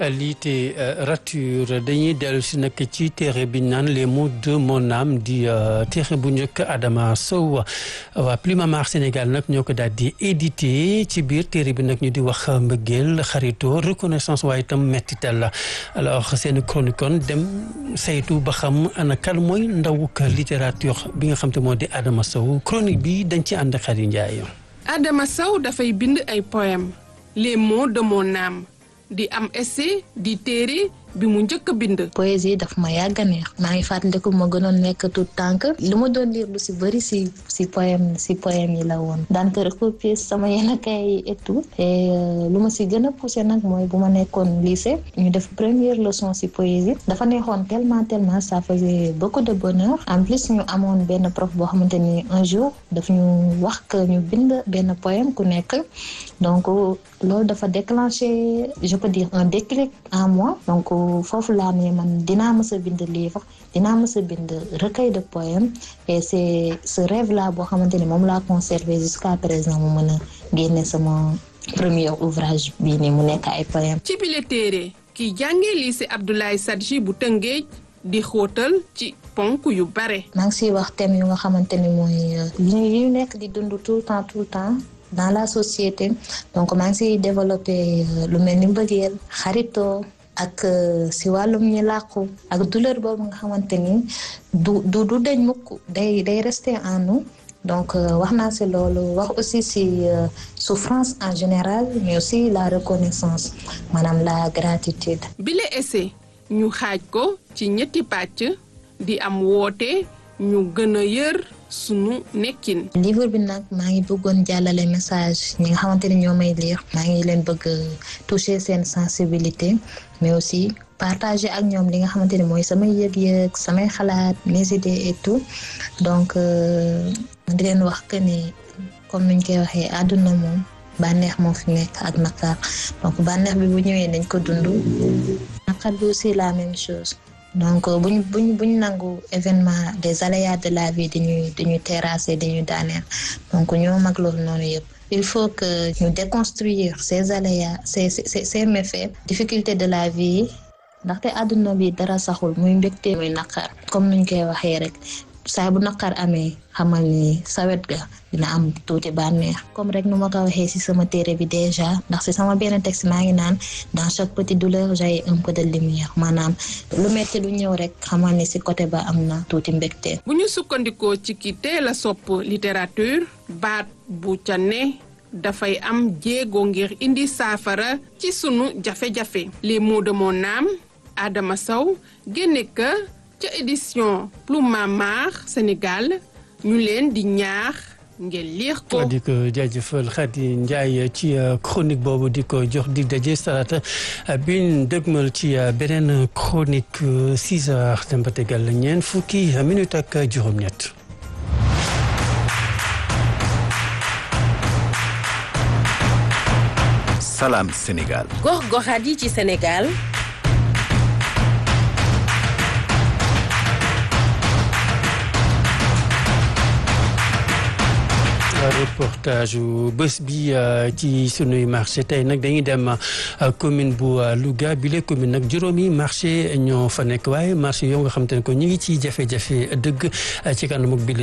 littérature dañuy dellu si nag ci téere bi naan les mots de mon âme di téere bu njëkk Adama Sow waa Plumamar Sénégal nag ñoo ko daal di édité ci biir téere bi nag ñu di wax mbëggeel xarito reconnaissance waaye itam mettital la alors seen chronique kon dem saytu ba xam ana kan mooy ndawuk littérature bi nga xam te moo di Adama Sow chronique bi dañ ci ànd Khady Ndiaye. Adama Sow dafay bind ay poème les mots de mon âme di am essai di téere bi mu njëkk a bind. poésie daf ma yàgg a neex maa ngi fàttaliku ma gënoon nekk tout tànk li ma doon lire lu si bëri si si poème si poème yi la woon daan ko recopier sama yenn kay yi et tout et lu ma si gën a poussé nag mooy bu ma nekkoon lycée ñu def première leçon si poésie dafa neexoon tellement tellement ça faisait beaucoup de bonheur en plus ñu amoon benn prof boo xamante ni un jour daf ñu wax que ñu bind benn poème ku nekk donc loolu dafa déclenché je peux dire un déclic en moi donc foofu laa ne man dinaa mës a bind livre dinaa mës a bind recueil de poèmes et c'est ce rêve là boo xamante ni moom laa conservé jusqu'à présent mu mën a génne sama premier ouvrage bii nii mu nekk ay poèmes ci bile téere ki jàngee lycée Abdoulaye Sadji bu Tëngéej di xóotal ci ponk yu bare. maa ngi siy wax thème yu nga xamante ni mooy yi ñu nekk di dund tout le temps tout le temps dans la société donc maa ngi siy développé lu mel ni mbëggeel xaritoo ak si wàllum ñi làqu ak douleur boobu nga xamante ni du du du deñ mukk day day rester en nous donc wax naa si loolu wax aussi si souffrance en général mais aussi la reconnaissance maanaam la gratitude. bile essai ñu xaaj ko ci ñetti pàcc di am woote ñu gën a yër sunu nekkin. livre bi nag maa ngi bëggoon jàllale message ñi nga xamante ni ñoo may lire maa ngi leen bëgg toucher seen sensibilité mais aussi partager ak ñoom li nga xamante ni mooy samay yëg-yëg samay xalaat mes idées et tout donc di leen wax que ni comme niñ koy waxee àdduna moom bànneex moo fi nekk ak naqar donc bànneex bi bu ñëwee nañ ko dund naqar bi aussi la même chose. donc buñ buñ buñ nangu événement des aléas de la vie dañuy dañuy terrasser dañuy daaneel donc ñoo mag loolu noonu yëpp il faut que ñu déconstruire ces aléas ces ces ces méfaits difficultés de la vie ndaxte àdduna bi dara saxul muy mbégte muy naqar comme nuñ koy waxee rek saa bu naqar amee xamal ni sawet ga dina am tuuti bànneex comme rek nu ma ko waxee ci sama téere bi déjà ndax ci sama benn texte maa ngi naan dans chaque petite douleur j'ai un peu de lumière maanaam lu metti lu ñëw rek xamal ni ci côté ba am na tuuti mbégte. bu ñu sukkandikoo ci ki teel a sopp littérature baat bu ca ne dafay am jéego ngir indi saafara ci sunu jafe-jafe les mots de mon âme Adama Sow génne ka ca édition Plumamar Sénégal ñu leen di ñaax ngeen liir ko. di ko jaajëfal Khady Ndiaye ci chronique boobu di ko jox dig daje salaata bi dëgmal ci beneen chronique 6 heures dem ba tegal ñeent fukki minute ak juróom-ñett. Salam Sénégal. gox-goxaat yi ci Sénégal. reportage bés bi ci sunuy marché tey nag dañuy dem commune bu Louga bi la commune nag juróomi marché ñoo fa nekk waaye marché yoo nga xam te ne ko ñu ngi ci jafe-jafe dëgg ci kanam bi